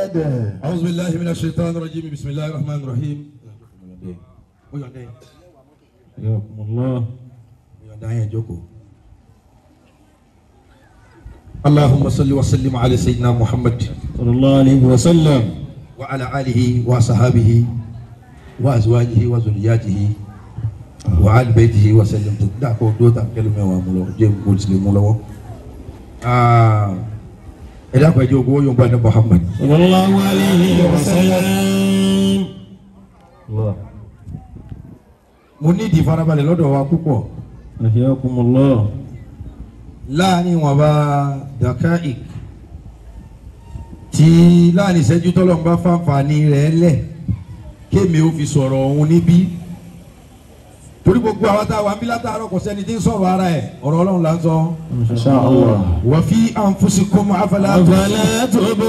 محمد أعوذ بالله من الشيطان الرجيم بسم الله الرحمن الرحيم حياكم الله اللهم صل وسلم على سيدنا محمد صلى الله عليه وسلم وعلى آله وصحابه وأزواجه وذرياته وعلى بيته وسلم دعكو دوتا كلمة وامولو جيم مسلم لو ẹ dákun ẹjọ owó yóò bá ní Muhammad صلى الله عليه وسلم الله mo ní ìdí farabalẹ̀ lọ́dọ̀ wa púpọ̀ حياكم الله láàrin wọn bá dakaik tí láàrin ìṣẹ́jú tọ́lọ́mù bá fàǹfààní rẹ̀ lẹ̀ kémi ó fi sọ̀rọ̀ òun níbí torí gbogbo àwọn tá a wà ń bí látàárọ̀ kò sẹ́ni tí ń sọ̀rọ̀ ara ẹ̀ ọ̀rọ̀ ọlọ́run là ń sọ. إن شاء الله wa fi anfusikum afala أفلا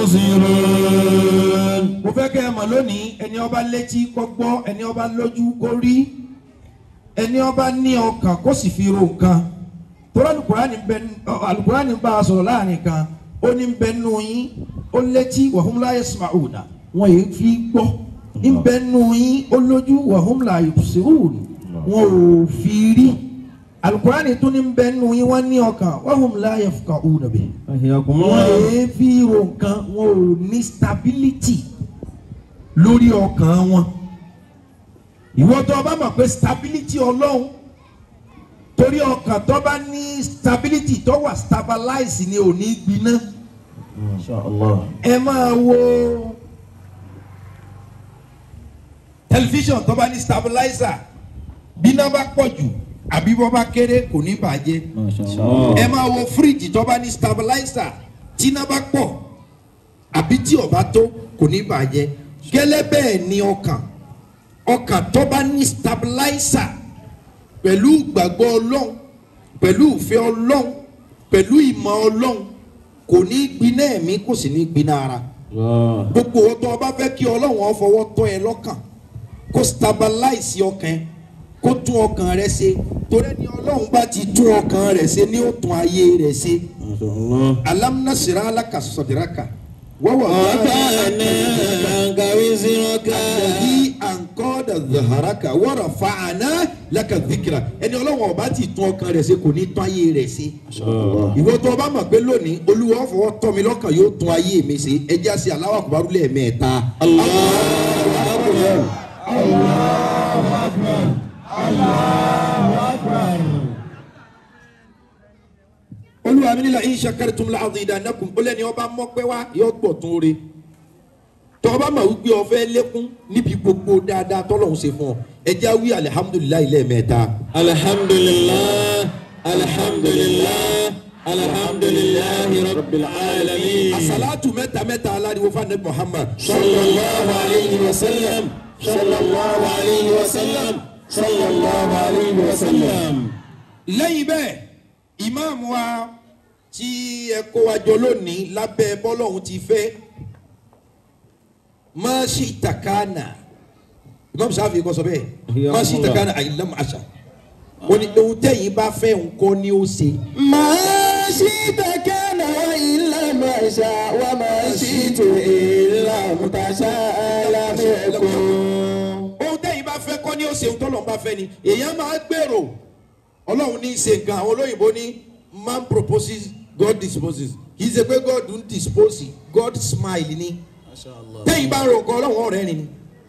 تبصرون mo fẹ́ kẹ́ ẹ mọ̀ lónìí ẹni ọba létí kó gbọ́ ẹni ọba lójú kó rí ẹni ọba ní ọkàn kó sì fi ro nǹkan torí alukurani bẹ alukurani bá a sọ̀rọ̀ láàrin kan ó ní bẹ nù yín ó létí wahum la yasma'una wọn yìí fi gbọ́ ní bẹ nù yín ó lójú wahum la yubsirun wọn ò fi rí alukurani tún ní bẹ nù yín wọn ní ọkàn wahum la yafqahuna bihi حياكم wọn الله èé fi ro nǹkan wọn ò ní stability lórí ọkàn wọn ìwọ tó o bá mọ̀ pé stability ọlọ́run torí ọkàn tó bá ní stability tó wà stabilize ni ò ní gbiná ما شاء الله ẹ máa wo tẹlifíṣàn tó bá ní stabilizer bíná bá pọ̀ jù àbí bọ́ bá kéré kò ní bàjẹ́ ما شاء الله ẹ máa wo fíríjì tó bá ní stabilizer tíná bá pọ̀ àbí tí ó bá tó kò ní bàjẹ́ gẹ́lẹ́ bẹ́ẹ̀ ni ọkàn ọkàn tó bá ní stabilizer pẹ̀lú ìgbàgbọ́ ọlọ́run pẹ̀lú ìfẹ́ ọlọ́run pẹ̀lú ìmọ̀ ọlọ́run kò ní gbiná ẹ̀mí kò sì ní gbiná ara الله gbogbo ọtọ ọba fẹ́ kí ọlọ́run ó fọwọ́ tọ́ ẹ lọ́kàn kó stabilize ọkàn ẹ kó tún ọkàn rẹ ṣe torí ni ọlọ́run bá ti tún ọkàn rẹ ṣe ní ó tún ayé rẹ ṣe ما شاء الله alam nasira alaka sadraka wọ́wọ́ وكان وزرك àdàbí ànkọ́dà zaharaka wọ́rọ̀ fàánà laka dhikra ẹni ọlọ́run ọba ti tún ọkàn rẹ ṣe kò ní tún ayé rẹ ṣe ìwọ tó o bá mọ̀ pé lónìí olúwa ó fọwọ́ tọ́ mi lọ́kàn yóò tún ayé mi ṣe ẹ já sí Allahu akbar lẹ́ẹ̀mẹ́ta. olúwa mi nílà in shakartum la azidannakum ó lẹ́ni ọba mọ́pẹ́ wá yóò gbọ̀ tún re tọ́ ọba mọ̀ wípé ó fẹ́ lékún níbi gbogbo dáadáa tọ́lọ́hún ṣe fún ọ ẹ já wí alihamudulilayi lẹ́ẹ̀mẹ́ta. الحمد لله الحمد لله الحمد لله رب العالمين asalatu mẹ́ta mẹ́ta aláriwo fún anabi muhammad. صلى الله عليه وسلم صلى الله عليه وسلم صلى الله عليه وسلم lẹ́yìn bẹ́ẹ̀ ìmáàmù wa tí ẹ kó wa jọ lónìí lábẹ́ bọ́lọ́hún ti fẹ́ má ṣì takana ìmáàmù sáfì kọ́ sọ bẹ́ẹ̀ má ṣì takana àyìnlámù àṣà wọ́n ní ohun tẹ̀yìn bá fẹ́ nǹkan ni ó ṣe. ما شئت كان وإلا ما شاء وما شئت إلا متشاء لم يكن ohun tẹ̀yìn bá fẹ́ kọ́ ni ó ṣe ohun tọ́lọ́run bá fẹ́ ni èèyàn máa gbèrò ọlọ́run ní í ṣe nǹkan àwọn olóyìnbó ní man proposes God disposes kì í ṣe pé God ń dispose God smile ni tẹ́yìn bá ń ro nǹkan ọlọ́run ọ̀rẹ́ ni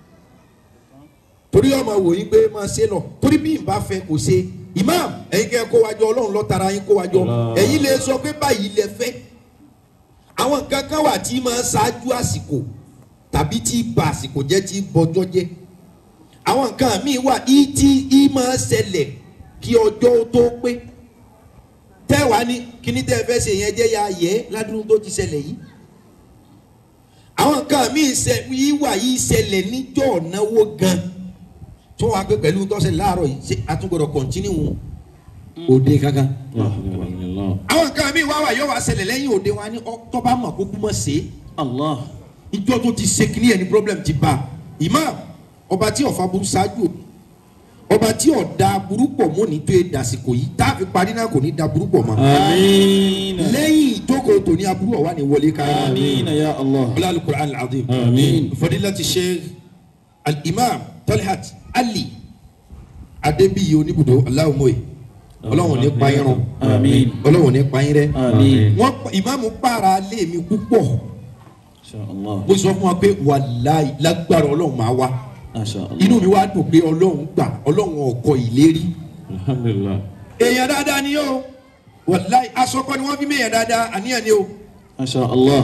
torí ọmọ wò yín pé máa ṣe lọ torí bí n bá fẹ́ kò ṣe imam ẹ̀yin kẹ́ kó wájọ ọlọ́run ló tara yín kó wájọ ẹ̀yin lè sọ pé báyìí lẹ fẹ́ àwọn nǹkan kan wà tí máa ṣáájú àsìkò tàbí tí ba àsìkò jẹ́ tí bọjọ́ jẹ́ àwọn nǹkan míì wà í tí í máa ṣẹlẹ̀ kí ọjọ́ tó pé tẹ́wàá ní kíní tẹ́ ẹ fẹ́ ṣe yẹn jẹ́ ya yẹ ládùúgbò tó ti ṣẹlẹ̀ yìí àwọn nǹkan míì ṣẹ yìí wà yìí ṣẹlẹ̀ níjọ́ náwó gan tó wàá pé pẹ̀lú tọ́sẹ̀ láàárọ̀ yìí ṣe àtúgbọ̀dọ̀ kọ̀ntínú òde kankan àwọn nǹkan míì wá wà yóò wá ṣẹlẹ̀ lẹ́yìn òde wa ní tọ́ba mọ̀ kó kú mọ̀ ṣe é الله ìjọ tó ti ṣe kíní ẹni problem ti bá imam ọba tí ọ̀fà burú ṣáájú ọba tí ò da burú pọ̀ mọ́ ní tó e dàsìkò yìí tá a fi parí náà kò ní da burú pọ̀ mọ́ آمين lẹ́yìn ìjókòó tòní aburú ọ̀wá ni wọlé ká آمين يا الله ọlá alukur'an al-azim آمين fadilati sheikh al-imam talhat ali adebiyi oníbùdó aláwọ̀mọ́ye ọlọ́run ní pa irun آمين ọlọ́run ní pa irẹ́ آمين wọ́n pa- ìmáàmù para lé mi púpọ̀ إن شاء الله mo sọ fún wa pé wàláì lágbára ọlọ́run máa wá ما شاء الله inú mi wá dùn pé ọlọ́run gbà ọlọ́run ọkọ ìlérí الحمد لله èèyàn dáadáa ni yóò wàláì asọkọ ni wọ́n fi méèyàn dáadáa àníyàn ni o ما شاء الله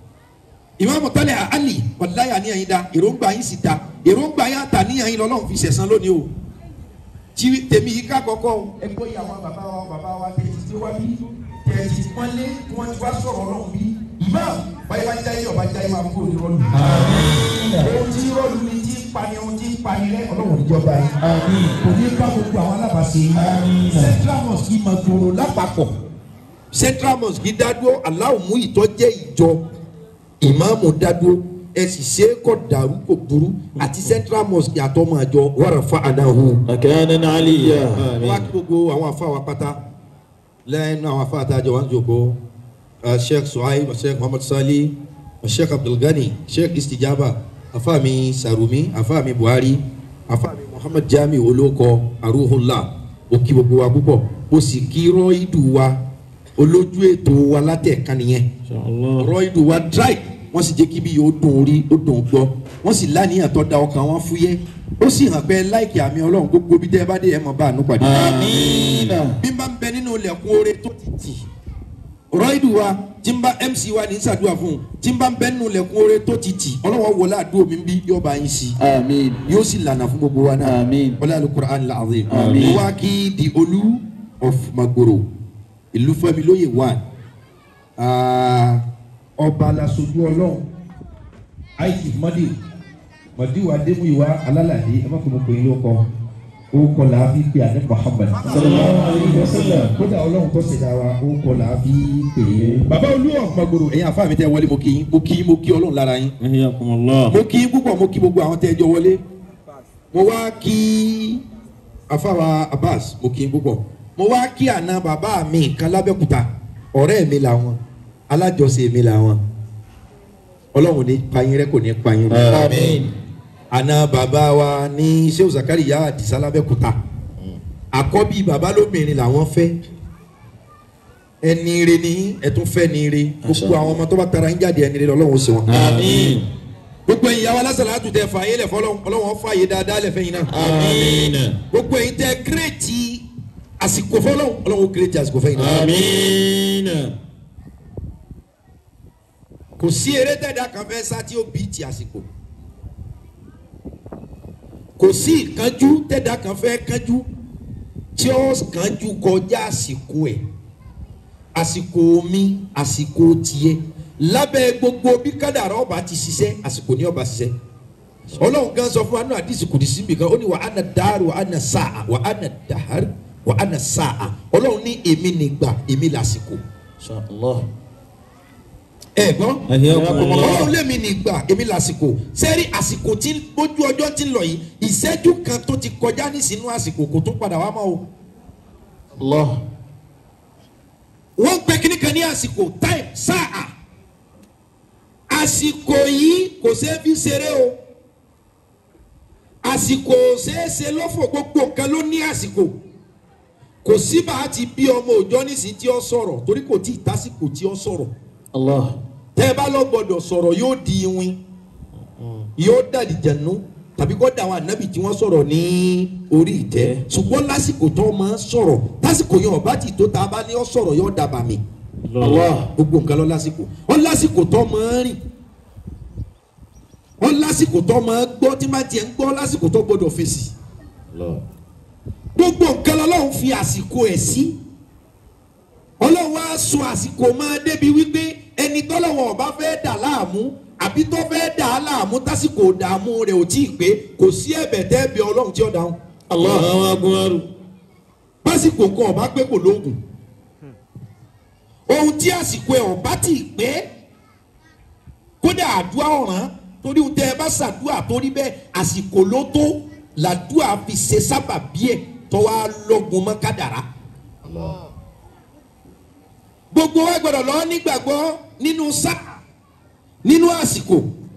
ìmáàmù tọ́lẹ̀ àlì wàláì àníyàn yín da èròǹgbà yín sì da èròǹgbà yín àtàníyàn yín lọ́lọ́run fi ṣẹ̀san lónìí o tí tèmi yìí ká kọ́kọ́ o. ẹ gbọ́ ìyàwó bàbá wa bàbá wa tẹ̀ ti wá bí tẹ̀ ti pọ́nlé tí wọ́n ti wá sọ̀rọ̀ ọlọ́run bí ìmáàmù báyìí bá jáyé ọba jáyé máa kúrò ní rọ́ọ̀lù. ohun tí rọ́ọ̀lù ni tí ń pani ohun tí ń pani rẹ ọlọ́run níjọba yìí kò ní bá gbogbo àwọn alábàáṣe yìí central mosque máa gbòòrò lápapọ̀ central mosque dádúró aláwọ̀ mú ìtọ́jẹ́ ìjọ ìmáàmù dádúró ẹ sì ṣe é kọ́ dàrú kò burú àti central mosque àtọ́mọ àjọ wàrà fa àdáhùn مكانا عليا wá kí gbogbo àwọn afa wa pátá lẹ́nu àwọn afa àtàjọ wa ń jòkó uh, sheikh suhaib sheikh muhammad sali sheikh abdulgani sheikh istijaba afa mi sarumi afa mi buhari afa mi muhammad jami olóko aruhunla ó kí gbogbo wa púpọ̀ ó sì kí rọ́ìdù wa olójú ètò wa látẹ̀ka nìyẹn إن شاء الله rọ́ìdù wa dry wọ́n sì jẹ́ kí bí yóò dùn orí ó dùn gbọ́ wọ́n sì lánìyàn tó da ọkàn wọn fúyẹ́ ó sì hàn pé láìkì àmì ọlọ́run gbogbo bí tẹ́ ẹ bá dé ẹ mọ̀ bá àánú pàdé. آمين bí n bá ń bẹ nínú ilẹ̀kùn oore tó ti tì rọ́ìdù wa tí n bá mc wa ní sàdúrà fún un tí n bá ń bẹ nínú ilẹ̀kùn oore tó ti tì ọlọ́wọ́ wọlé àdúrà mi bí yóò bá yín sí آمين yóò sì lànà fún gbogbo wa náà آمين wọlé alukur'an al-azim Àmín. mo wá kí di olú of magboro ìlú fẹ́mi lóye one Ah, ọba lasojú ọlọ́run àìsí mọ́dì mọ́dì wa dé mú ìwà alálàdé ẹ má fi mo pè é lóko ó kọ là á fi pè àdé muhammad sallallahu alayhi wa sallam. kódà ọlọ́run tó ṣẹ̀dá wa ó kọ là á fi pè é. bàbá olú of magboro ẹ̀yin àfa mi tẹ́ wọlé mo kí yín mo kí yín mo kí ọlọ́run lára yín حياكم الله mo kí púpọ̀ mo kí gbogbo àwọn tẹ́ ẹ jọ wọlé mo wá kí afáwa abbas mo kí púpọ̀ mo wá kí àna bàbá mi kan lábẹ́kúta ọ̀rẹ́ mi làwọn alájọsẹ mi làwọn ọlọ́run ní payín rẹ kò ní payín rẹ آمين àna bàbá wa ní sèw zakariya àdìsá lábẹ́kúta àkọ́bí bàbá lóbìnrin làwọn fẹ́ ẹni ire ní ẹtún fẹ́ ni ire gbogbo àwọn ọmọ tó bá tara ń jáde ẹni ire lọ́wọ́ sí wọn آمين gbogbo ẹ̀yin yàrá lásàlá tún tẹ fààyè lẹ fọlọ Ọlọ́run fààyè dáadáa lẹ fẹ̀yìn náà آمين gbogbo ẹ̀yin tẹ kírètì àsìkò fọlọ Ọlọ́run kírètì àsìkò fẹ̀yìn náà آمين kò sí eré tẹ̀dá kan fẹ́ sá tí ó bí ti àsìkò kò sí ìkánjú tẹ̀dá kan fẹ́ kánjú tí ó kánjú kọjá àsìkò ẹ̀ àsìkò mi àsìkò tiẹ̀ lábẹ́ gbogbo bí kádàrá ọba ti ṣiṣẹ́ àsìkò ní ọba ṣiṣẹ́ ọlọ́run gan sọ fún wa nínú àdìsí kùdìsí mi kan ó ní wà á na dáàrú wà á na sáà wà á na dàhárì wà á na sáà ọlọ́run ní èmi nìgbà èmi làsìkò إن شاء الله ẹ gbọ́ حياكم الله ọlọ́run lèmi nìgbà èmi làsìkò sẹ́rí àsìkò tí ojú ọjọ́ ti ń lọ yìí ìṣẹ́jú kan tó ti kọjá ní sínú àsìkò kò tó padà wá mọ́ o الله wọ́n gbé kíní kan ní àsìkò time sáà àsìkò yìí kò ṣeé fi ṣeré o àsìkò ṣeéṣe lọ́fọ̀ gbogbo nǹkan ló ní àsìkò kò sí bá a ti bí ọmọ òòjọ́ nísìnyí tí ó sọ̀rọ̀ torí kò tí ì tásìkò tí ó sọ̀rọ̀ الله tẹ́ ẹ bá lọ gbọ́dọ̀ sọ̀rọ̀ yóò di iwin yóò dàdí jẹ̀nu tàbí kó dà àwọn ànábì tí wọ́n sọ̀rọ̀ ní orí ìtẹ́ ṣùgbọ́n lásìkò tó máa ń sọ̀rọ̀ lásìkò yẹn ọba tí tó ta bá ní ọ sọ̀rọ̀ yóò dàbà mí الله gbogbo nǹkan lọ lásìkò wọn lásìkò tó máa ń rìn wọn lásìkò tó máa ń gbọ́ tí máa tiẹ̀ ń gbọ́ lásìkò tó gbọ́dọ̀ fèsì الله gbogbo nǹkan lọ́lọ́run fi àsìkò ẹ̀ sí ọlọ́run á sọ àsìkò máa débi wípé ẹni tọ́lọ́wọ̀n ọba fẹ́ dà láàmú àbí tó fẹ́ dà á láàmú tásìkò dààmú rẹ̀ ò tí ì pé kò sí ẹ̀bẹ̀ tẹ́ bí ọlọ́run tí ó dáhùn الله أكبر pásìkò kan ọba pé kò lóògùn ohun tí àsìkò ẹ̀ ọba tí ì pé kódà àdúrà ọ̀ràn torí ohun tẹ́ ẹ bá ṣàdúrà torí bẹ́ẹ̀ àsìkò ló tó làdúrà fi ṣe sábà bíẹ̀ tọ́wọ́ lọ́gun mọ́ kádàrá gbogbo wa gbọ́dọ̀ lọ nígbàgbọ́ nínú sáà nínú àsìkò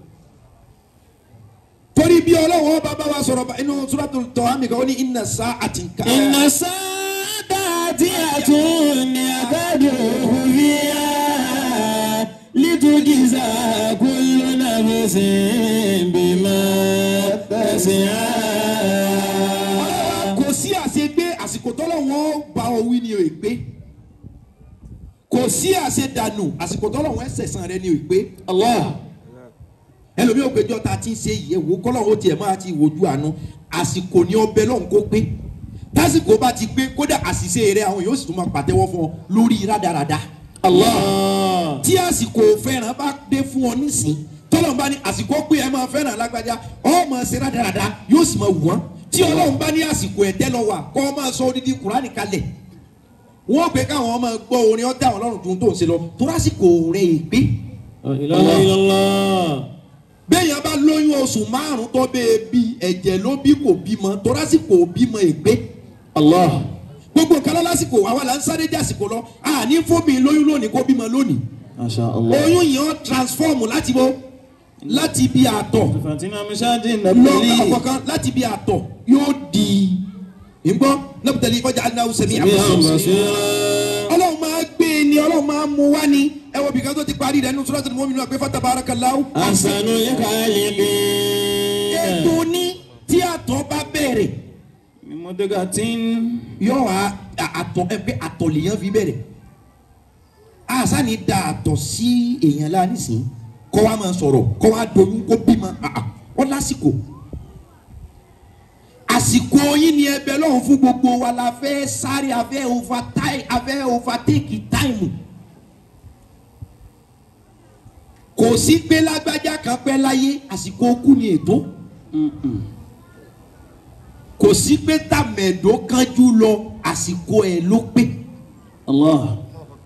torí bí ọlọ́wọ́ bàbá wa sọ̀rọ̀ bá- inú suratul Taha kan ó ní inna sa'atin ká. إن الساعة آتية يكاد فيها لتجزى كل نفس بما تسعى kò sí àṣegbé àsìkò tọ́lọ́wọ́ bá ọ wí ni o ègbé kò sí àṣedànù àsìkò tọ́lọ́wọ́ ẹsẹ̀sán rẹ ni o ègbé الله ẹlòmíì ògbéjọ́ ta ti ń ṣe yìí ewu kọ́lọ́wọ́ tiẹ̀ máa ti wojú àánú àsìkò ni ọbẹ̀ lọ́hùn kó pé tásìkò bá ti pé kódà àṣìṣe rẹ àwọn yóò sì tún máa pàtẹ́wọ́ fún ọ lórí rádaràda الله tí àsìkò fẹ́ràn bá dé fún ọ nísìn tọ́lọ́run bá ní àsìkò pé ẹ máa fẹ́ràn lágbájá ọ máa ṣe rádaràda yóò sì máa wù wọ́n tí ọlọ́run bá ní àsìkò ẹ̀tẹ́ lọ wà kọ́ ọ máa sọ odidi kùránì kalẹ̀ wọ́n pè káwọn máa gbọ́ orin ọ̀dà ọlọ́run tó ń tó ń ṣe lọ tó lásìkò rẹ̀ ègbé لا إله إلا الله béèyàn bá lóyún oṣù márùn tó bẹ́ẹ̀ bí ẹ̀jẹ̀ ló bí kò bímọ tó lásìkò bímọ ègbé الله gbogbo nǹkan lọ lásìkò àwa là ń sáré dé àsìkò lọ àní fómi lóyún lónìí kó bímọ lónìí ما شاء الله oyún yìí ó transform láti bo láti bí àtọ̀ فاتنا مشاهد lọ النبي ọkọ̀kan láti bí àtọ̀ yóò di ìgbọ́ nabutali ìfọ̀jà aláwọ̀ sẹ̀mí سميعا àbùsọ̀ بصيرا ọlọ́run máa gbé e ni ọlọ́run máa mú wá ni ẹ wo bìkan tó ti parí rẹ̀ nínú suratul mu'minun pé fatabarakallahu. أحسن الخالقين ètò ní tí àtọ̀ bá bẹ̀rẹ̀ من مدغة yóò wá à- àtọ̀ ẹ pé àtọ̀ lèèyàn fi bẹ̀rẹ̀ àṣà ni da àtọ̀ sí èèyàn la nísìnyí kọ́ wa máa sọ̀rọ̀ kọ́ wa doyún kó bímọ àà ọ lásìkò àsìkò yín ni ẹbẹ lọ́hùn fún gbogbo wa la fẹ́ sáré afẹ́ overtime afẹ́ overtake time kò sí pé lágbájá kan pẹ́ láyé àsìkò kú ni ètò kò sí pé tàmẹ̀dó kánjú lọ àsìkò ẹ̀ ló pé الله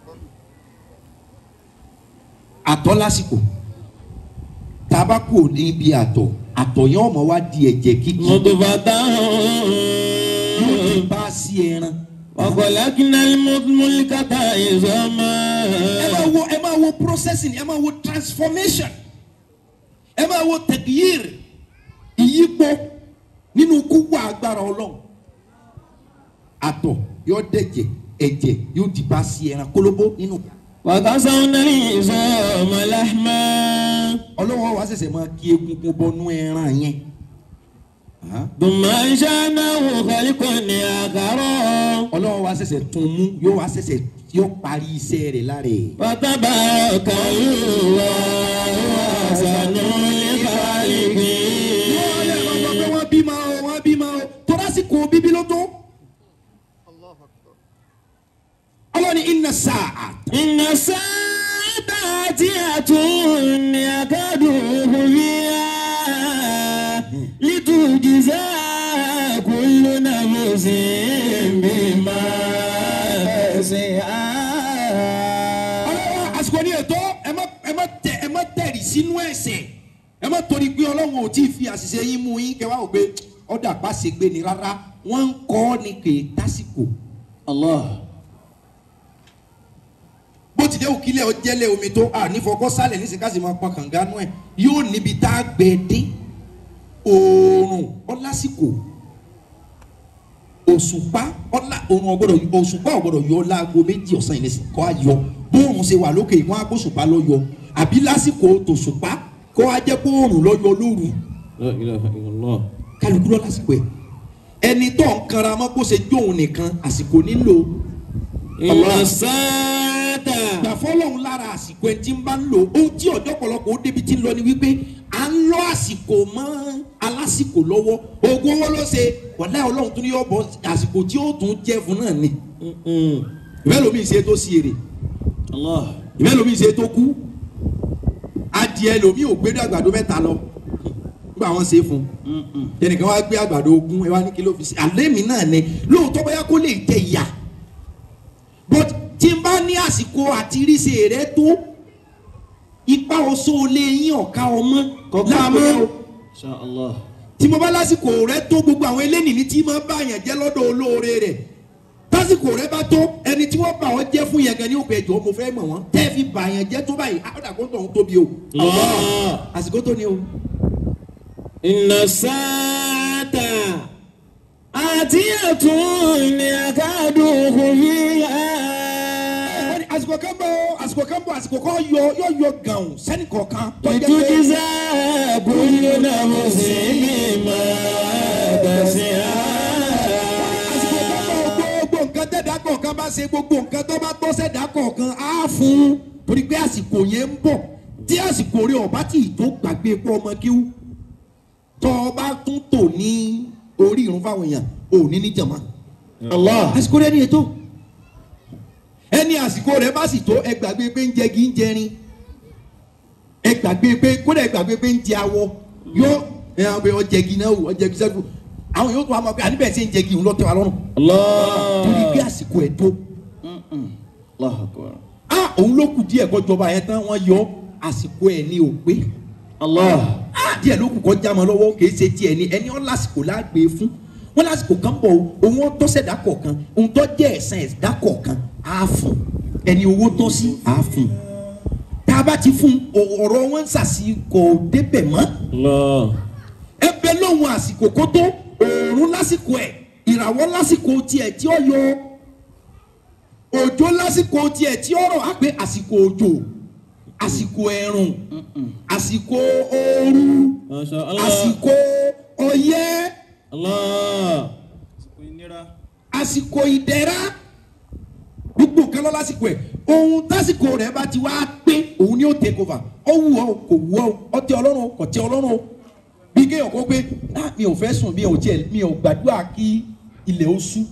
àtọ̀ lásìkò tabako níbi àtọ̀ àtọ̀ yẹn ọmọ wa di ẹ̀jẹ̀ kíkì مضغة yóò di bá sí ẹran وخلقنا الملكة ẹ عظاما máa wo ẹ máa wo processing ẹ máa wo transformation ẹ máa wo tẹ̀gíyìr ìyípo nínú kúwà agbára ọlọ́run àtọ̀ yóò dẹ̀jẹ̀ ẹ̀jẹ̀ yóò di bá sí ẹran kólóbó nínú وكسونا العظام لحما ọlọ́wọ́ wa ṣẹ̀ṣẹ̀ máa kí egungun bọnú ẹran yẹn Hàn? ثم أنشأناه خلقا آخر ọlọ́wọ́ wa ṣẹ̀ṣẹ̀ tún mú yóò wá ṣẹ̀ṣẹ̀ yóò parí iṣẹ́ rẹ̀ lára ẹ̀. فتبارك الله أحسن الخالقين wọ́n bímọ o wọ́n bímọ o tọ́lásìkò bíbí ló tó. ọlọ́ni iná sáà إن الساعة آتية يكاد فيها لتجزى كل نفس بما تسعى ọlọ́wọ́ àsìkò ní ètò ẹ má ẹ má tẹ ẹ má tẹ̀rì sínú ẹ̀ṣẹ̀ ẹ má torí pé ọlọ́run ò tí ì fi àṣìṣe yín mú yín kẹwàá ò pé ọ̀dà pàṣẹ gbé ni rárá wọ́n ń kọ́ ọ́ ní kè é tásìkò الله bó ti dé òkìlẹ̀ ọjẹ́lẹ̀ omi tó à nífọkọ́ sálẹ̀ nísìnyí ká sì máa pọn kànga nú ẹ̀ yóò níbi tá a gbẹ dé oòrùn ọlásìkò òṣùpá ọlá oòrùn ọgbọ́dọ̀ òṣùpá ọgbọ́dọ̀ yọ láago méjì ọ̀sán yìí nísìnyí kọ́ ayọ bóòrùn ṣe wà lókè ìwọ̀n agbóṣùpá lọ yọ àbí lásìkò tòṣùpá kọ́ ajẹ́ bóòrùn lọ yọ lóru لا إله إلا الله kálukú lọ lásìkò ẹ̀ ẹni tó ń kanra mọ́ kó ṣe jóun nìkan àsìkò nílò إن الساعة gbà fọlọ́run lára àsìkò ẹ̀ tí ń bá ń lò ohun tí ọ̀dọ́ pọ̀lọpọ̀ ó débi tí ń lọ ni wípé à ń lọ àsìkò mọ́ alásìkò lọ́wọ́ oògùn owó ló ṣe wàlá ọlọ́run tún ní yọ bọ́ àsìkò tí ó tún jẹ́ fún náà ni ìfẹ́ lomi ṣe tó sí èrè الله ìfẹ́ lomi ṣe tó kú adìẹ lomi ò gbé àgbàdo mẹ́ta lọ nígbà wọn ṣe fún un ẹnìkan wá gbé àgbàdo ogún ẹ wá ní kí ló fi ṣe àlẹ́ mi náà ni lóòótọ́ bóyá kó lè jẹ ìyà but tí n bá ní àsìkò àti ríṣe rẹ tó ipa oṣó lè yín ọ̀ka ọmọ Kọ̀ọ̀kan láàmú إن شاء الله tí mo bá lásìkò rẹ tó gbogbo àwọn eléyìí ní tí máa bá yàn jẹ́ lọ́dọ̀ olóore rẹ̀ tásìkò rẹ bá tó ẹni tí wọ́n bá ọ jẹ́ fún yẹn gan ní òpè ẹ̀jọ̀ mo fẹ́ mọ̀ wọ́n tẹ́ fi bà yàn jẹ́ tó báyìí àkọ́dà kó tó ń tóbi o Allah. àsìkò tó ní o. Inna sa'ata atiyatun yakadu khufiya. wọ́n ní àsìkò kan bọ̀ àsìkò kan bọ̀ àsìkò kan yọ yọ yọ gàn sẹ́ni kọ̀ọ̀kan tó jẹ́ pé Litujza kullu nafsin bima àsìkò kan kasabat. bọ̀ gbogbo nǹkan tẹ̀dá kọ̀ọ̀kan bá ṣe gbogbo nǹkan tó bá tọ́ sẹ̀dá kọ̀ọ̀kan á fún un torí pé àsìkò yẹn ń bọ̀ tí àsìkò rẹ ọba tí ì tó gbàgbé pọ̀ ọmọ kíw tọ́ ọ bá tún tò ní orí irun fáwọn èèyàn ò ní ní jàmá Allah. àsìkò rẹ ní ètò ẹni àsìkò rẹ bá sì tó ẹ gbàgbé pé ń jẹgi ń jẹrin ẹ gbàgbé pé kódà ẹ gbàgbé pé ń jẹ awọ yọ ẹ àwọn pé ọjẹgi náà wò ọjẹgi sẹ́kù àwọn yóò tó wà máa pé àníbẹ̀ ṣe ń jẹgi ń lọ tẹ́ wa lọ́rùn torí pé Allah. àsìkò ẹ̀ tó Allahu akbar. a òun ló kù díẹ̀ kọjọba yẹn tán wọ́n yọ àsìkò ẹ̀ ní òpé Allah. a díẹ̀ ló kù kọjá mọ́ lọ́wọ́ kì í ṣe tiẹ̀ ni ẹni ọ́ lásìkò lágbè fún wọn lásìkò kan bọ̀ o, òun ọ́ tọ́sẹ̀ dákọ̀ kan òun tọ́ jẹ́ ẹ̀sán ẹ̀dá kọ̀ọ̀kan á fún ẹni owó tọ́ sí á fún tá a bá ti fún o- ọ̀rọ̀ wọn ń sàṣìkò débẹ̀ mọ́ Allah. ẹbẹ lóhun àsìkò kó tó òòrùn lásìkò ẹ ìràwọ̀ lásìkò tiẹ̀ tí ó yọ òjò lásìkò tiẹ̀ tí ó rọ̀ á pé àsìkò òjò àsìkò ẹ̀rùn àsìkò ooru Masha Allah. àsìkò ọyẹ́ Allah. àsìkò ìdẹ̀ra gbogbo nǹkan lọ lásìkò ẹ̀ ohun tásìkò rẹ̀ bá ti wá pé òun ni ó take over ó wù ọ́ kò wù ọ́ ó tẹ́ ọlọ́run o, kò tẹ́ ọlọ́run o bí kéèyàn kó pé "Ah, mi ò fẹ́ sùn mi ò tiẹ̀ mi ò gbàdúrà kí ilẹ̀ ó ṣú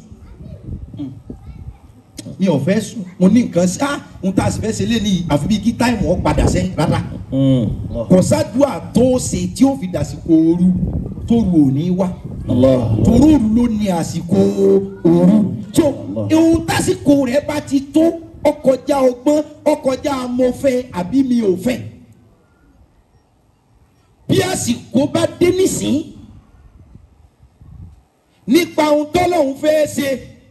mi ò fẹ́ sùn mo ní nǹkan sí ah ohun tá a sì fẹ́ ṣe lé ní àfi bí kí táìmù ọ padà sẹ́yìn rárá Mm. kò sádùá tó ṣe tí ó fi dàsìkò ooru tó ru òní wá Allah. torí òru ló ní àsìkò òru so ohun tásìkò rẹ bá ti tó ọkọjá ọgbọ́n ọkọjá mo fẹ́ àbí mi ò fẹ́ bí àsìkò bá dé nísìn nípa ohun tọ́lọ́hún fẹ́ ṣe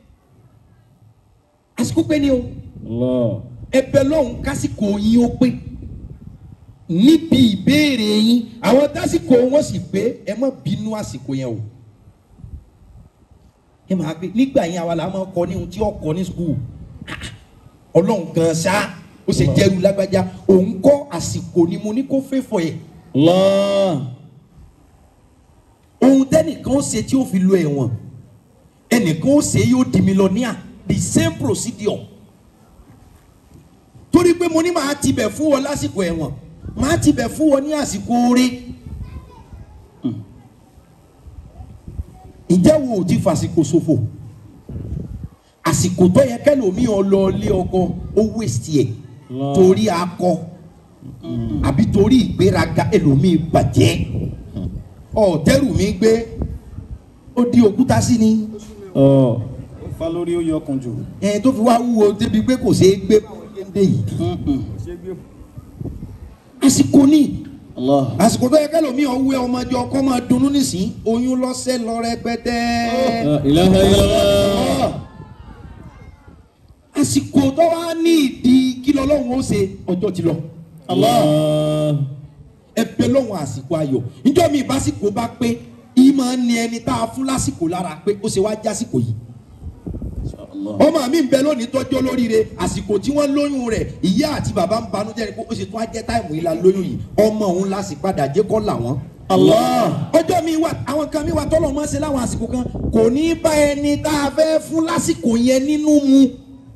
àsìkò pé ni o Allah. ẹ̀bẹ̀ lọ́hún kásìkò yín ó pé níbi ìbéèrè yín àwọn tásìkò wọn sì pé ẹ má bínú àsìkò yẹn o ẹ máa gbé nígbà yẹn àwa la máa kọ ní ohun tí ó kọ ní skul ọlọ́run gan ṣá ó ṣe jẹ́rú lágbájá òun kọ́ àsìkò ni mo ní kó fẹ́ fọ yẹ Allah. ohun tẹ́nìkan ó ṣe tí ó fi lo ẹ̀wọ̀n ẹnìkan ó ṣe yóò di mílíọ̀nìà the same procedure torí pé mo ní màá tibẹ̀ fún ọ lásìkò ẹ̀wọ̀n màá tibẹ̀ fún ọ ní àsìkò oore ǹjẹ́ wo ò ti fàsìkò ṣòfò àsìkò tó yẹ kẹlòmíì ọ lọ lé ọkọ ó wéṣì ẹ̀ Allah. torí akọ àbí torí ìgbéraga ẹlòmíì bàjẹ́ ọ̀tẹ́rù mi gbé ó di òkúta sí ni Oh. fa lórí ó yọkùn jù. ẹ tó fi wá wúwo débi pé kò ṣeé gbé dé yìí àsìkò ní Allah. àsìkò tó yẹ kẹlòmíì ọwọ́ ọmọdé ọkọ máa dunnú nísìn oyún lọ́sẹ̀ lọ rẹpẹtẹ La ilaha illallah. àsìkò tó wá ní ìdí kí lọ́lọ́run ó ṣe ọjọ́ ti lọ Allah. ẹbẹ lọ́wọ́ àsìkò ayọ̀ níjọ́ mi ìbásìkò bá pé ìmọ̀ ni ẹni tá a fún lásìkò lára pé ó ṣe wá jásìkò yìí Allah. ọmọ mi ń bẹ lónìí tọ́jú olóríire àsìkò tí wọ́n lóyún rẹ̀ ìyá àti bàbá ń banújẹ́ ni pé ó ṣe tún á jẹ́ táìmù yìí la lóyún yìí ọmọ òun la sì padà jẹ́ kọ́ làwọn. Allah. ọjọ́ mi wà àwọn kan mi wà tọ́lọ̀ mọ́ ṣe láwọn àsìkò kan kò ní bá ẹni tá a fẹ́ fún lásìkò yẹn nínú mu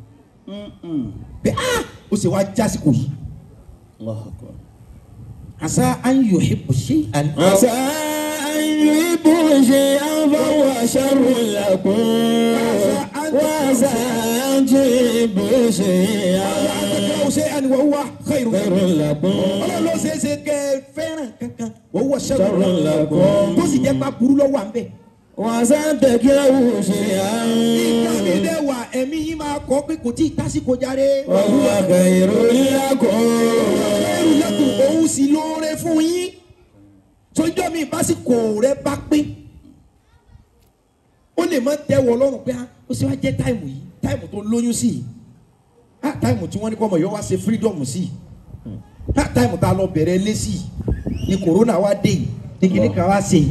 pé ah ó ṣe wá jásìkò yìí Allahu akbar. àṣà an yuhibbu shay'an. عسى أن يحبوا شيئا فهو شر لكم وعسى أن تحبوا شيئا àtẹ̀kẹ́ ṣe ẹni wọ́n wá khairu خير لكم ọlọ́run ló ṣe é ṣe kẹ́ ẹ fẹ́ràn kankan wọ́n wọ شر sẹ́wọ̀n لكم tó sì jẹ́ pa burú lọ́wọ́ à ń bẹ̀. وعسى أن تكرهوا شيئا nígbà mi dẹ́ wà ẹ̀mí yín máa kọ́ pé kò tí ì tásìkò jáde. وهو خير لكم ẹrù lẹ́kùn òun sì lóore fún yín. sọjọ́ mi ìbásíkò rẹ bá pín ó lè má tẹ́wọ́ ọlọ́run pé ah, ó sì wá jẹ́ táìmù yìí táìmù tó lóyún sí yìí ah táìmù tí wọ́n ní kọ́ ọmọ yọ wá ṣe freedom sí yìí ah táìmù tá a lọ bẹ̀rẹ̀ lé sí yìí ni corona wá dé yìí ní kíní kan wá ṣe yìí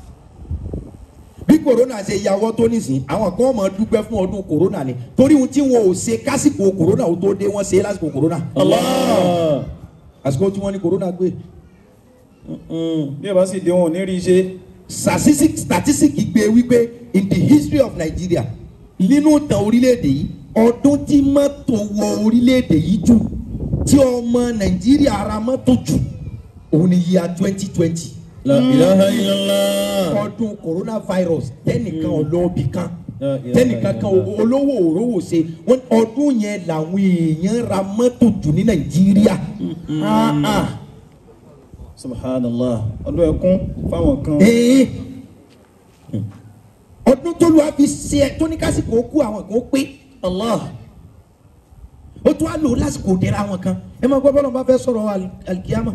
bí corona ṣe yàwọ́ tó nísìn àwọn kan máa dúpẹ́ fún ọdún corona ni torí ohun tí wọn ò ṣe kásìkò corona ó tó dé wọ́n ṣe é lásìkò corona Allah. àsìkò tí wọ́n ní corona gbé bí ẹ bá sì dé wọn ò ní rí i ṣe statistic statistic gbé wípé in the history of Nigeria nínú ìtàn orílẹ̀-èdè yìí ọdún tí mọ́tò wọ orílẹ̀-èdè yìí jù tí ọmọ Nàìjíríà ara mọ́tò jù òun ni yíya twenty twenty La ilaha illallah. ọdún coronavirus tẹnìkan ọlọ́ọ̀bì kan La ilaha tẹnìkan kan illallah. olówó òrówó ṣe wọn ọdún yẹn làwọn èèyàn ra mọ́tò jù ní Nàìjíríà Ah, ah. subhanallah ọdún ẹkún fáwọn kan Ee. ọdún tó lu àfi ṣe ẹ tó ní kásìkò kú àwọn kan ó pé Allah ó tún á lò lásìkò dẹ́ra àwọn kan ẹ máa gbọ́ bọ́lá bá fẹ́ sọ̀rọ̀ al- alikiyama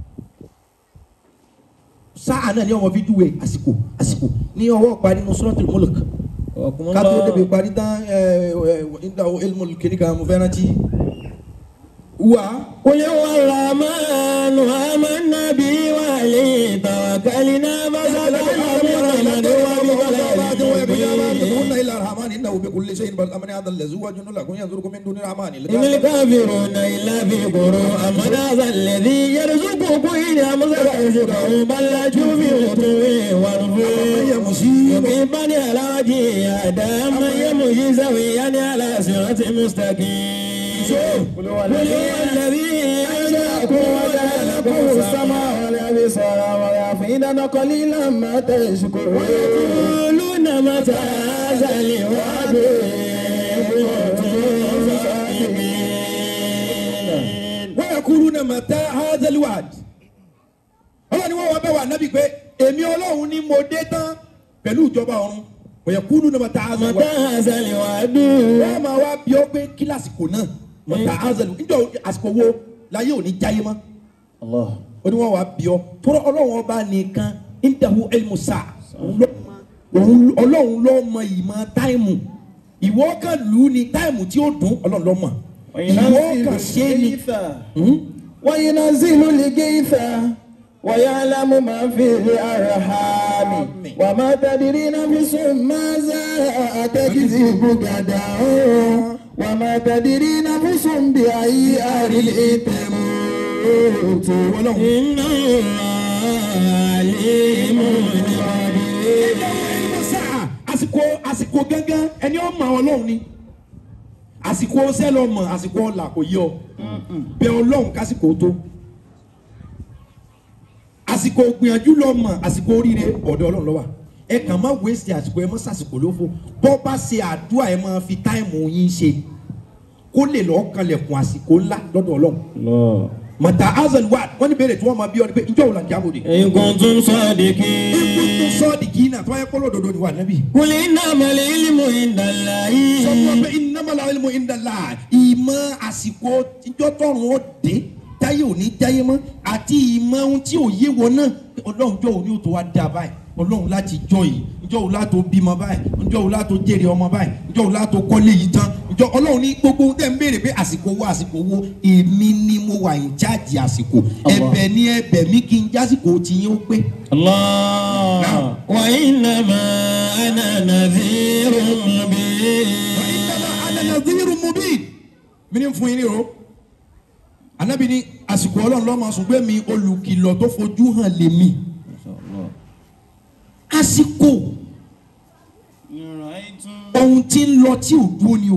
sáà náà ní ọmọ fi júwe àsìkò àsìkò ní ọwọ́ parí nínú Suratul Mulk ká tó débi parí tán ẹ ẹ ìdá ilmu kìnìkan mo fẹ́ rántí wà قل هو الرحمن آمنا به وعليه توكلنا فستعلمون إلا الرحمن إنه بكل شيء بل أمن هذا الذي هو جن لكم ينظركم من دون الرحمن إن الكافرون إلا في غرور أمن هذا الذي يرزقكم إن أمسك رزقه بل لجوا في عتو ونفور مقيما على وجهه أهدى من يمشي سويا على صراط مستقيم قل هو الذي أنشأكم وجعل لكم السماء والأبصار والأفئدة قليلا ما تشكرون يقولون متى هذا الوعد إن كنتم صادقين ويقولون متى هذا الوعد ọlọ́run ni wọ́n wá bẹ̀ wá nábì pé èmi ọlọ́run ni mo dé tán pẹ̀lú ìjọba ọ̀run ويقولون متى هذا متى الوعد هذا الوعد wọ́n máa wá bí ó pé kílásìkò náà mọ̀tà azal níjọ́ àsìkò wo láyé òní jáyé mọ́ الله ó ní wọ́n wá bí ọ tọ́rọ ọlọ́run ọba nìkan indahu ilmu sa òun ọlọ́run ló mọ ìmọ̀ táìmù ìwọ kan lù ú ní táìmù tí ó dùn ọlọ́run ló mọ̀ ìwọ kan ṣe é ní. Hmm? وينزل الغيث ويعلم ما في الأرحام وما تدري نفس ماذا تكسب غدا وما تدري نفس بأي أرض تموت إن الله عليم خبير sáà àsìkò àsìkò gángan ẹni ó mọ ọlọ́run ni àsìkò ọsẹ lọ mọ àsìkò ọlà kò yọ bẹ ọlọ́run kásìkò tó àsìkò gbìyànjú lọ mọ àsìkò oríire ọ̀dọ̀ ọlọ́run ló wà ẹ kàn má wéṣì àsìkò ẹ mọ sàsìkò lófo bọ́ bá ṣe àdúrà ẹ máa fi táìmù yín ṣe kó lè lọ́ọ́ kanlẹ̀kùn àsìkò ńlá lọ́dọ̀ ọlọ́run الله mọ̀tà azal wa wọ́n ní bẹ̀rẹ̀ tí wọ́n máa bí ọ ní pé ìjọ òun là ń jábọ̀ de. إن كنتم ikú tó صادقين sọ́ọ̀dì kì í nà tó wáyé kó lódodo ni wà nábì. قل إنما العلم عند sọ fún wa الله pé ìnámàlà ilmu ìndàlá ìmọ̀ àsìkò ìjọ tọrùn ó dé táyé òní jáyé mọ́ àti ìmọ̀ ohun tí ò yé wọn náà ọlọ́run jọ òní ò tó wá dá báyìí ọlọ́run láti jọ yìí ìjọ òun látò bímọ báyìí ìjọ òun látò jèrè ọmọ báyìí ìjọ òun látò kọ́lé yìí tán ìjọ ọlọ́run ní gbogbo ohun tẹ̀ ń béèrè pé àsìkò wo àsìkò wo èmi ni mo wà ń jáde àsìkò ẹ̀bẹ̀ ni ẹ̀bẹ̀ mi kí n jásìkò tí yín ó pé. الله وإنما أنا نذير مبين ananadhiru mubin mi ni fún yín ní o anabi ni àsìkò ọlọ́run lọ́mọ ṣùgbọ́n mi olùkìlọ̀ tó fojú hàn lèmi àsìkò ohun tí ń lọ tí ò dúró ni o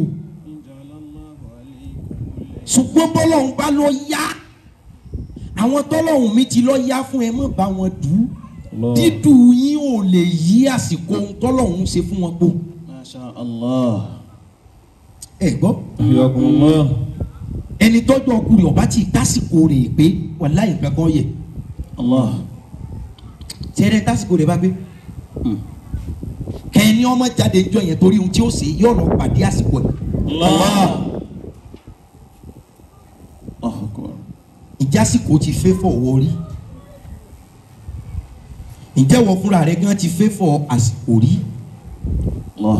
ṣùgbọ́n bọ́lọ́run bá lọ yá àwọn tọ́lọ́run mi ti lọ yá fún ẹ mọ̀ bá wọn dù ú dídù yín ò lè yí àsìkò ohun tọ́lọ́run ṣe fún wọn gbó ما شاء الله ẹ gbọ́. حياكم الله ẹni tọ́jú ọkùnrin ọba tí tásìkò rẹ̀ pé wàláhì nǹkan kan yẹ الله tẹ́rẹ́ tásìkò rẹ̀ bá gbé kẹ́ni ọmọ jáde jọ yẹn torí ohun tí ó ṣe yóò lọ pàdé àsìkò ẹ̀ الله الله أكبر ìjásìkò ti fẹ́ fọwọ́ rí ǹjẹ́ wọ fúnra rẹ gan ti fẹ́ fọ àsìkò rí Allah.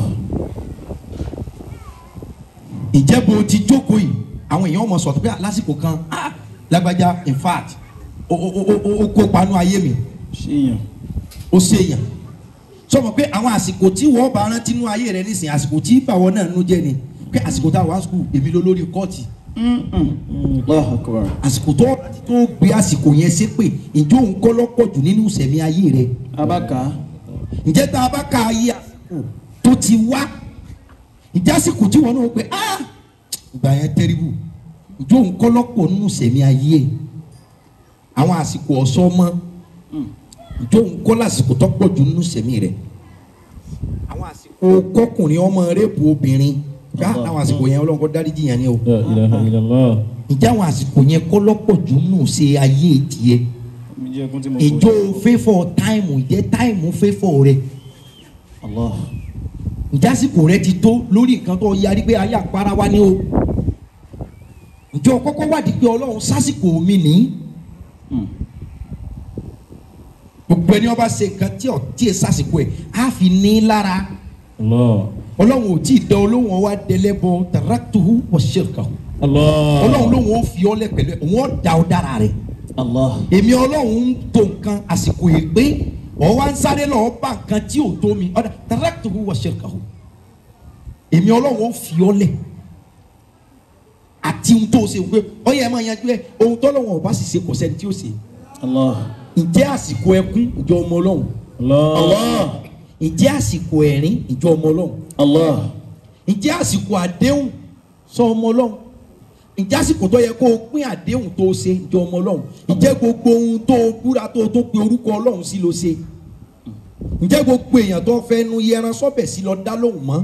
ǹjẹ́ bó ti jókòó yìí àwọn èèyàn mọ̀ sọ̀tún pé lásìkò kan ah, lágbájá in fact ó ó ó ó- ó kó panu ayé mi ṣéyàn ó ṣèyàn sọmọ pé àwọn àsìkò tí wọ́n bá rántí nú ayé rẹ nísìnyí àsìkò tí báwọn náà nú jẹ́ ni pé àsìkò tá a wá skul èmi ló lórí kọ́ọ̀tì allah akbar àsìkò tó rántí tó gbé àsìkò yẹn ṣépè ǹjẹ́ òun kọ́ lọ́pọ̀ jù nínú ìsẹ̀mí ayé rẹ abaka ǹjẹ́ tá a bá ka ayé àsìkò tó ti wá ǹjẹ́ àsìkò tí wọ́n náà pé ah ìgbà yẹn tẹ́rìbù ǹjẹ́ òun kọ́ lọ́pọ̀ nínú ìsẹ̀mí ayé ẹ̀ àwọn àsìkò ọ̀sọ́ mọ́ ǹjẹ́ òun kọ́ lásìkò tó pọ̀ jù nínú ìsẹ̀mí rẹ̀ àwọn àsìkò kọkùnrin ọmọ rẹ́pù obìnrin ká àwọn àsìkò yẹn ọlọ́run kọ́ dáríjì yẹn ni o La ilaha illallah. ǹjẹ́ àwọn àsìkò yẹn kọ́ lọ́pọ̀ jù nínú ṣe ayé tiẹ̀ mi jẹ́ ẹkún tí mo ìjọ fẹ́fọ̀ táìmù ìjẹ́ táìmù fẹ́fọ̀ rẹ̀ Allah. ìjásìkò rẹ ti tó lórí nǹkan tó yarí pé ayé àpárá wa ni o ǹjọ́ kọ́kọ́ wádìí pé ọlọ́run sásìkò mi ní gbogbo ẹni ọba ṣe nǹkan tí ọ̀ tí ẹ sásìkò ẹ̀ á fi ní lára Allah. ọlọ́run ò tí ì dán olóhùn ọwá dẹlẹ́bọ taraktuhu wa shirkahu Allah. ọlọ́run lóhùn ó fi ọ́ lẹ̀ pẹ̀lú ẹ̀ òun ọ̀ da ọ dára rẹ̀ Allah. èmi ọlọ́run ń tó nǹkan àsìkò yìí pé ọ̀ wá ń sáré lọ́ọ́ bá nǹkan tí ò tó mi ọ̀dà taraktuhu wa shirkahu èmi ọlọ́run ó fi ọ́ lẹ̀ àti ohun tó o ṣe pé ọyẹ ẹ máa yanjú ẹ ohun tó lọ́wọ́ ọba sì ṣe kò sẹ́ni tí ó ṣe Allah. ǹjẹ́ àsìkò ẹkún ìjọ ọmọ ọlọ́run Allah. ǹjẹ́ àsìkò ẹ̀rín ìjọ ọmọ ọlọ́run Allah. ǹjẹ́ àsìkò àdéhùn sọ ọmọ ọlọ́run ǹjẹ́ àsìkò tó yẹ kó o pín àdéhùn tó o ṣe ìjọ ọmọ ọlọ́run ǹjẹ́ gbogbo ohun tó o búra tó o tó pe orúkọ ọlọ́run sí ló ṣe ǹjẹ́ gbogbo èèyàn tó fẹ́ nu yẹran sọ́bẹ̀ sí lọ dá lóhùn mọ́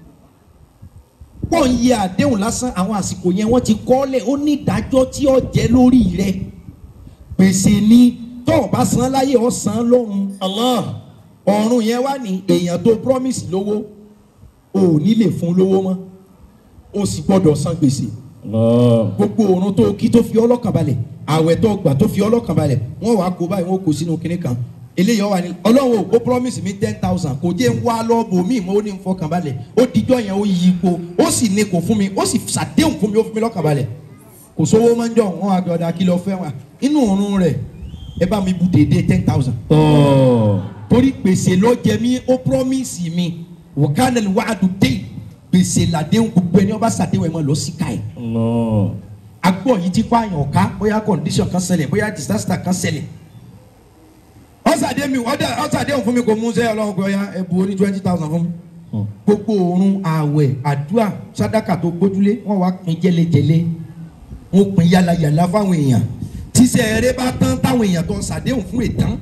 pọ̀ ń yẹ àdéhùn lásán àwọn àsìkò yẹn wọ́n ti kọ́lẹ̀ ó ní ìdájọ́ tí ó jẹ́ lórí rẹ̀ gbèsè ni tó o bá san láyé ó san lọ́run Allah. ọ̀run yẹn wá ní èèyàn tó promise lówó o ò ní lè fún lówó mọ́ o sì gbọ́dọ̀ san gbèsè Allah. gbogbo òrun tó kí tó fi ọlọ́kàn balẹ̀ àwẹ̀ tó gbà tó fi ọlọ́kàn balẹ̀ wọ́n wàá kó báyìí wọ́n kó sínú kinní kan eléyìí wà ní ọlọ́run ó promise mi ten thousand kò jẹ́ ń wá lọ́ọ̀bù mi mo ní ń fọkàn balẹ̀ ó dijọ́ yẹn ó yí ipò ó sì ní kò fún mi ó sì ṣàdéhùn fún mi ó fún mi lọ́kàn balẹ̀ kò sówó máa ń jọ wọn àgbàdo àkìlọ̀ fẹ́ wa inú òrun rẹ̀ ẹ bá mi bu dédé ten thousand Oh. torí gbèsè ló jẹ mí ó promise mi wòkánẹlì wàádù dé gbèsè làdéhùn gbogbo ẹni ọba sàdéhùn ẹ mọ lọ síka ẹ Allah. agbọ yìí ti kó àyàn ọ̀ká bóyá condition kan ṣẹlẹ̀ bóyá disaster kan ṣẹlẹ̀ ọ̀sàdé mi ọ̀sàdéhùn fún mi kò mú sẹ́ ọlọ́run gbọ́yà ẹ bu oní twenty thousand fún mi Hmm. gbogbo òórùn ààwẹ̀ àdúrà sádàkà tó gbójúlé wọ́n wá pín jẹ́lẹ́jẹ́lẹ́ wọ́n pín yàlàyàlà fáwọn èèyàn tíṣẹ́ eré bá tán táwọn èèyàn tó ṣàdéhùn fún ìtàn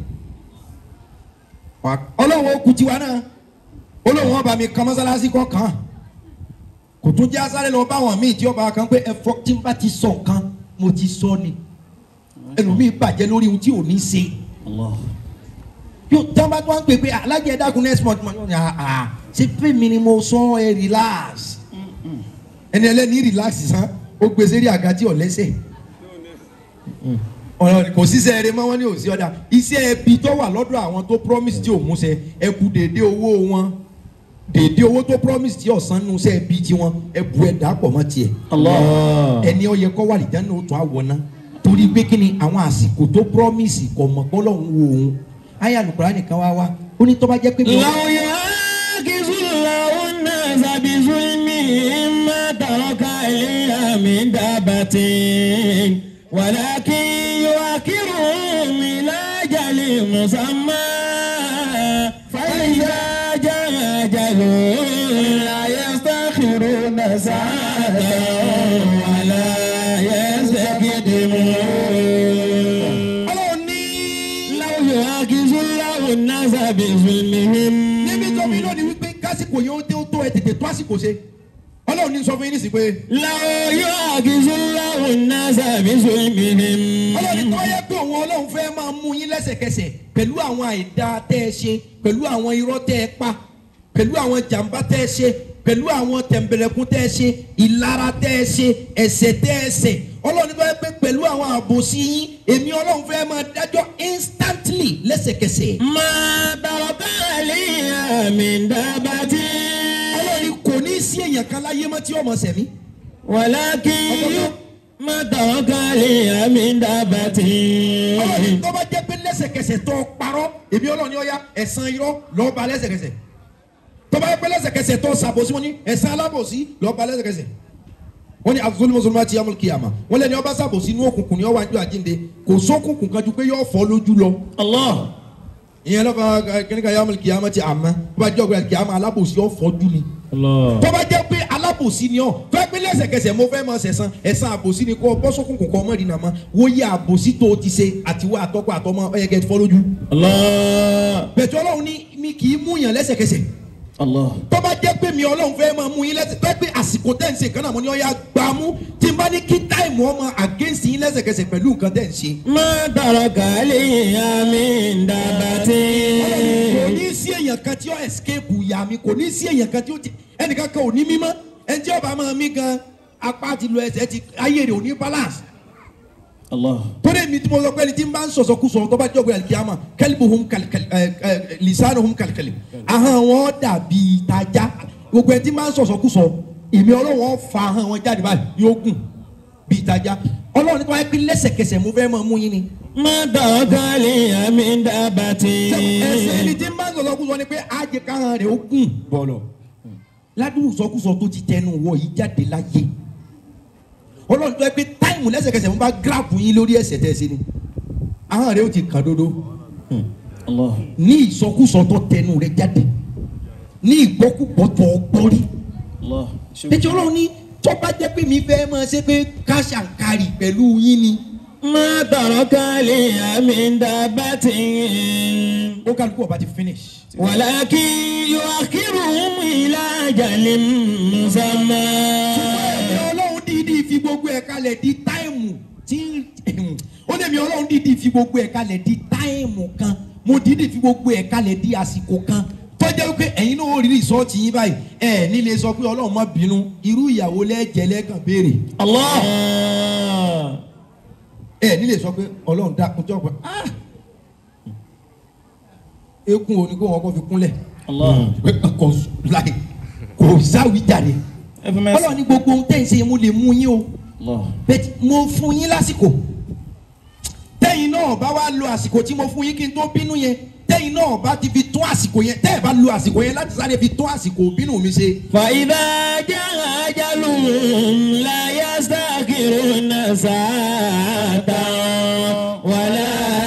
ọlọ́run ó kú tiwa náà olóhùn ọba mi kan mọ́sálásí kọ́ kàn án kò tún jẹ́ asáré lọ báwọn míì tí ọba kan pé ẹ̀fọ́ tí n bá ti sọ nǹkan mo ti sọ ni ẹlòmíì bàjẹ́ lórí ohun tí ò ní ṣe Allah. yóò tí wọ́n bá tún wá ń pè pé alájẹ dákun next month mo ní àà ṣe pé mi ni mo sọ ẹ relax ẹni ẹlẹ́ni relax sàn ó gbé sérí àga tí ò lẹ́sẹ̀ ọ̀rọ̀ kò síṣẹ́ eré mọ́ wọn ní òsì ọ̀dà iṣẹ́ ẹbí tó wà lọ́dọ̀ àwọn tó promise tí ò múṣẹ ẹ kú dédé owó wọn dédé owó tó promise tí ọ̀sán nu iṣẹ́ ẹbí tiwọn ẹ bu ẹ dàpọ̀ mọ́ tiẹ̀ Allah. ẹni ó yẹ kó wà lìjẹ́ náà ó tún àwọ̀ náà torí pé kí ni àwọn àsìkò tó promise kò mọ̀ pé Ọlọ́run wo òun ayé alukura nìkan wá wá ó ní tó bá jẹ́ pé. لو يعاكس الله الناس بظلمهم ما ترك عليها من دابة ولكن يؤخرهم إلى أجل مسمى فإذا جاء أجلهم لا يستأخرون ساعة ولا يستقدمون Ọlọ́run ní. لو يعاكس الله الناس بظلمهم níbi tó mi lónìí wípé kásìkò yẹn ó dé ó tó ẹ tètè tó àsìkò ṣe Ọlọ́run ní sọ fún yín nísìsiyìí pé لو يعاكس الله الناس بظلمهم Ọlọ́run ní tó yẹ pé òun Ọlọ́run fẹ́ máa mú yín lẹ́sẹ̀kẹsẹ̀ pẹ̀lú àwọn àìdá tẹ́ ẹ ṣe pẹ̀lú àwọn irọ́ tẹ́ ẹ pa pẹ̀lú àwọn jàǹbá tẹ́ ẹ ṣe pẹ̀lú àwọn tẹ̀m̀bẹ̀lẹ̀kún tẹ́ ẹ ṣe ìlara tẹ́ ẹ ṣe ẹ̀ṣẹ̀ tẹ́ ẹ ṣẹ̀ Ọlọ́run ní tó yẹ pé pẹ̀lú àwọn àbòsí yín èmi Ọlọ́run fẹ́ máa dájọ́ instantly lẹ́sẹ̀ lẹ́sẹ̀kẹsẹ̀. ما ترك عليها من دابة ọlọ́run kò ní sí èèyàn kan láyé mọ́ tí ọmọ sẹ̀mí. ولكن ما ترك عليها من دابة ọlọ́run tó bá jẹ́ pé lẹ́sẹ̀kẹsẹ̀ tó parọ́ èmi ọlọ́run ni ó yá ẹ̀san irọ́ lọ́ọ́ ba lẹ́sẹ̀kẹsẹ̀ tó bá jẹ́ pé lẹ́sẹ̀kẹsẹ̀ tó ṣàbòsí wọn ní ẹ̀san alábòsí lọ́ọ́ ba lẹ́sẹ̀kẹsẹ̀ wọ́n ní azul musulman ti yamul kiyama wọ́n lẹ́ni ọba ṣàbòsí inú òkùnkùn ni ó wà ní àjínde kò sókùnkùn kan ju pé yóò fọ́ lójú lọ الله ìyẹn lọ́kọ̀ kíníkà yamul kiyama ti àmọ́ tó bá jẹ́ ọgbẹ́ kiyama alábòsí yóò fọ́jú ni الله tó bá jẹ́ pé alábòsí ni ọ́ fẹ́ pé lẹ́sẹ̀kẹsẹ̀ mo fẹ́ mọ sẹ̀sán ẹ̀sán àbòsí ni kò bọ́ sókùnkùn kọ́ ọmọ ìdìnnà mọ́ wo yẹ àbòsí tó o ti ṣe àtiwọ́ àtọ́kọ àtọmọ ọ̀yẹ́ kẹ́ ẹ fọ́ lójú. الله bẹ̀tẹ̀ ọlọ́run ní mi kì í mú yàn lẹ́sẹ̀kẹsẹ̀ الله tó bá jẹ́ pé mi ọlọ́run fẹ́ máa mú yín lẹ́sẹ̀ tó pé àsìkò tẹ̀ ń ṣe kan náà mo ní ọ̀yà gbà mú tí n bá ní kí táìmù ọmọ against yín lẹ́sẹ̀kẹsẹ̀ pẹ̀lú nǹkan tẹ̀ ń ṣe. ما ترك عليها من دابة kò ní sí èèyàn kan tí ó escape ìyá mi kò ní sí èèyàn kan tí ó ti ẹnìkan kan ò ní mímọ́ ẹni tí ọba máa mí gan apá ti lo ẹsẹ̀ ti ayé rẹ̀ ò ní balance الله torí mi tí mo sọ pé ẹni tí n bá ń sọ̀sọ̀ kú sọ̀rọ̀ tó bá jọ̀gbìn alikiyama kẹ́líbù hum kàlíkàlí ẹ ẹ lisanu hum kàlíkàlí ahọ́n wọn dàbí ìtajà gbogbo ẹni tí n bá ń sọ̀sọ̀ kú sọ èmi ọlọ́wọ́ fa ahọ́n wọn jáde báyìí yóò gùn bí ìtajà ọlọ́run nípa ẹ pé lẹ́sẹ̀kẹsẹ̀ mo fẹ́ máa mú yín ni. ما ترك عليها من دابة ẹsẹ̀ ẹni tí n bá ń sọ̀sọ̀ kú sọ ni pé ajẹ́ káhọ́n rẹ̀ ó gùn bọ̀lọ̀ ládùúgbò sọkúsọ tó ti tẹnu wọ yìí jáde láyé ọlọ́run tó ẹ pé táìmù lẹ́sẹ̀kẹsẹ̀ mo bá gíráàpù yín lórí ẹsẹ̀ tẹ̀ sí ni ahọ́n rẹ̀ ó ti kàn dodo الله ní ìsọkúsọ tó tẹnu rẹ̀ jáde ní ìgbọ́kúgbọ́ tó gbọ́rí الله ẹjọ́ ọlọ́run ní tó bá jẹ́ pé mi fẹ́ máa ṣe pé káṣàǹkarì pẹ̀lú yín ni ما ترك عليها من دابة ó kálukú ọba ti finish. ولكن يؤخرهم إلى أجل مسمى ẹ̀mí ọlọ́run dídí fi gbogbo ẹ̀ kalẹ̀ di táìmù tí ó lè mi ọlọ́run dídí fi gbogbo ẹ̀ kalẹ̀ di táìmù kan mo dídí fi gbogbo ẹ̀ kalẹ̀ di àsìkò kan tọ́jà wípé ẹ̀yin náà ó rí rìsọ́ọ̀tì yín báyìí ẹ̀ nílé sọ pé ọlọ́run má bínú irú ìyàwó lẹ́jẹ̀ lẹ́kàn béèrè الله ẹ̀ nílé sọ pé ọlọ́run dákun tó ọ̀pẹ ah ekun òní kó wọn kó fi kúnlẹ̀ الله kò láì kò sáwìjàre ọlọ́run ní gbogbo ohun tẹ́ ń ṣe mo lè mú yín o الله bẹ́ẹ̀ mo fún yín lásìkò tẹ́yìn náà bá wá lo àsìkò tí mo fún yín kí n tó bínú yẹn tẹ́yìn náà bá ti fi tún àsìkò yẹn tẹ́ ẹ̀ bá lo àsìkò yẹn láti sáré fi tún àsìkò bínú mi ṣe. فإذا جاء أجلهم لا يستأخرون ساعة ولا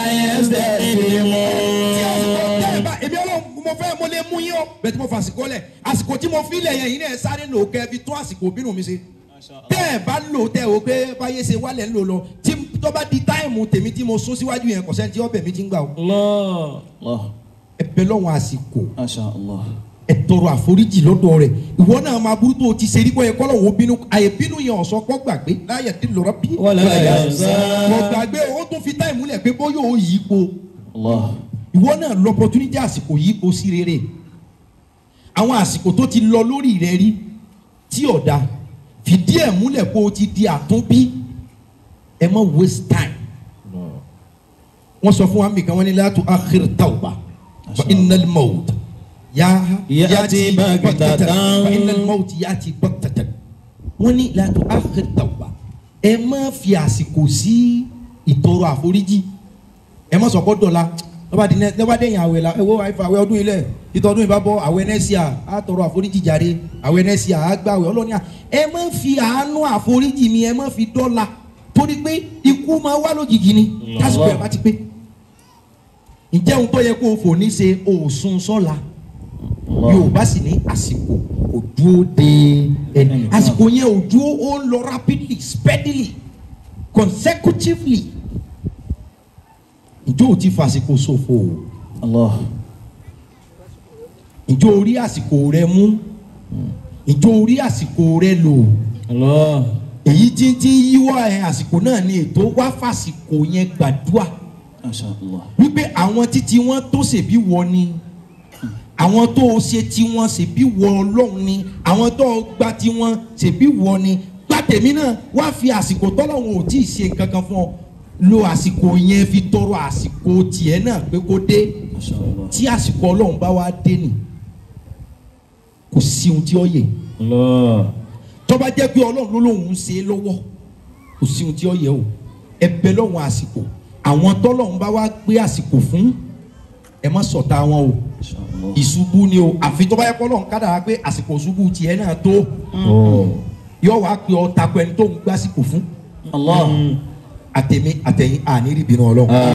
يستقدمون tẹ́ ẹ bá èmi ọlọ́run mo fẹ́ mo lè mú yín o bẹ́ẹ̀ tí mo fa àsìkò lẹ̀ àsìkò tí mo fi lẹ̀ yẹn yìí náà ẹ sáré lò kẹ́ ẹ fi tún àsìkò bínú mi ṣe. tẹ́ ẹ bá lò tẹ́ o pé báyé ṣe wálẹ̀ ń lò lọ tí tó bá di táìmù tèmi tí mo sún síwájú yẹn kọ̀sẹ́ tí ọbẹ̀ mi ti ń gbà o. الله الله ẹ bẹ lọ́wọ́ àsìkò ما شاء الله ẹ tọrọ àforíjì lọ́dọ̀ rẹ̀ ìwọ náà máa burú tó o ti ṣe rí bọ́yẹ kọ́lọ̀ wo bínú àyè bínú yẹn ọ̀sọ́ kọ́ gbàgbé láyé tí lọ́rọ́ bí. Wala yansa. kọ́ gbàgbé o tún fi táìmù lẹ̀ pé bóyá o yí po الله ìwọ náà lọ opportunity àsìkò yí po sí rere àwọn àsìkò tó ti lọ lórí rẹ rí tí ọ̀dà fìdí ẹ̀ múlẹ̀ pé o ti di àtúnbí ẹ má waste time wọ́n sọ fún wa mi kan wọ́n ní látò akhir tawba fa innal mawt ya Ya'ti baghtatan. fa innal mawt ya'ti baghtatan wọ́n ní látò akhir tawba ẹ má fi àsìkò sí ìtọrọ àforíjì ẹ má sọ pé dọ̀la lọ́ba di lọ́ba dẹ̀yìn àwẹ̀ la ẹ̀wọ́ àìfà àwẹ̀ ọdún ilẹ̀ ìtọ́dún ìbá bọ́ àwẹ̀ nẹ́síà á tọrọ àforíjì jàre àwẹ̀ nẹ́síà á gbàwẹ̀ ọlọ́ni à ẹ má fi àánú àforíjì mi ẹ má fi dọ́là torí pé ikú máa wá lójijì ni kásìkò ẹ̀ bá ti pé ǹjẹ́ ohun tó yẹ kó o fò ní ṣe òòsùn sọ́la yorùbá sì ní àsìkò kò dúró de ẹni àsìkò yẹn ò dúró ó ń lọ rapidly speedily consecutively ǹjọ́ ò ti fàsìkò ṣòfò o الله ǹjọ́ orí àsìkò rẹ mú ǹjọ́ orí àsìkò rẹ lò الله èyí tí tí ń yíwọ́ ẹ àsìkò náà ni ètò wá fàsìkò yẹn gbàdúrà ما شاء الله wípé àwọn títí wọn tó ṣèbí wọ ni àwọn tó o ṣe tí wọn ṣèbí wọ ọlọ́run ni àwọn tó o gba tí wọn ṣèbí wọ ni gba tèmi náà wá fi àsìkò tọ́lọ́run ò tí ì ṣe nǹkan kan fún ọ lo àsìkò yẹn fi tọrọ àsìkò tiẹ̀ náà pé kó dé Masha Allah. tí àsìkò ọlọ́run bá wá dé nì kò sí ohun tí ó yẹ Allah. tó bá jẹ́ pé ọlọ́run ló lóun ń ṣe é lọ́wọ́ kò sí ohun tí ó yẹ o ẹbẹ lọ́wọ́n àsìkò àwọn tọ́lọ́run bá wá gbé àsìkò fún ẹ má sọ̀tà wọn o Masha Allah. ìṣubú ni o àfi tó bá yẹ kọ́ lọ́run kádàrá pé àsìkò ìṣubú tiẹ̀ náà tó Oh. yọ wá pé ọ takọ ẹni tó ń gbásìkò fún Allah. àtẹ̀mí àtẹ̀yìn àní rí ìbínú ọlọ́run.